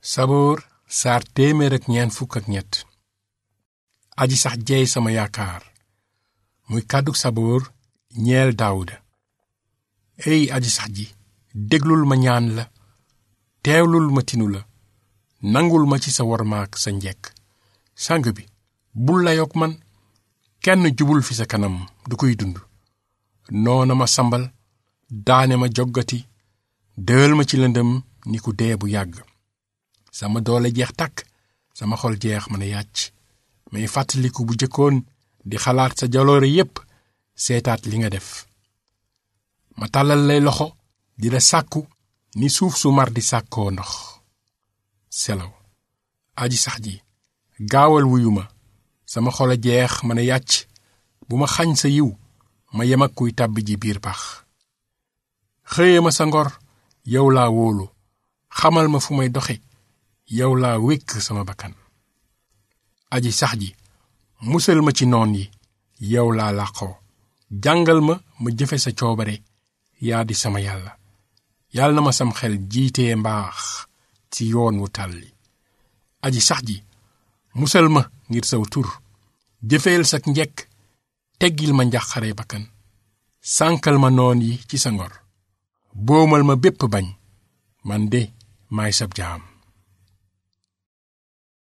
saboor saar téeméer ak ñeent fukk ak ñett aji sax jeey sama yaakaar muy kàddug saboor ñeel daawuda ey aji sax ji déglul ma ñaan la teewlul ma tinu la nangul ma ci sa wormaak sa njekk sang bi bul layoog man kenn jubul fi sa kanam du koy dund noona ma sambal daane ma joggati dël ma ci lëndëm ni ku dee bu yàgg sama doole jeex tàkk sama xol jeex mën a yàcc may fàttaliku bu jëkkoon di xalaat sa jaloore yépp seetaat li nga def ma tàllal lay loxo di la sàkku ni suuf su mar di sàkkoo ndox selaw aji sax ji gaawal wuyu ma sama xol a jeex mën a yàcc bu ma xañ sa yiw ma yem ak kuy tàbbi ji biir pax xëye ma sa ngor yow laa wóolu xamal ma fu may doxe yow laa wékk sama bakkan aji sax ji musal ma ci noon yi yow laa làqoo jàngal ma ma jëfe sa coobare yaa di sama yàlla yàlla na ma sam xel jiitee mbaax ci yoon wu tàlli aji sax ji musal ma ngir saw tur jëfeel sak njekk teggil ma njàqare bakkan sànkal ma noon yi ci sa ngor boomal ma bépp bañ man de maay sab jaam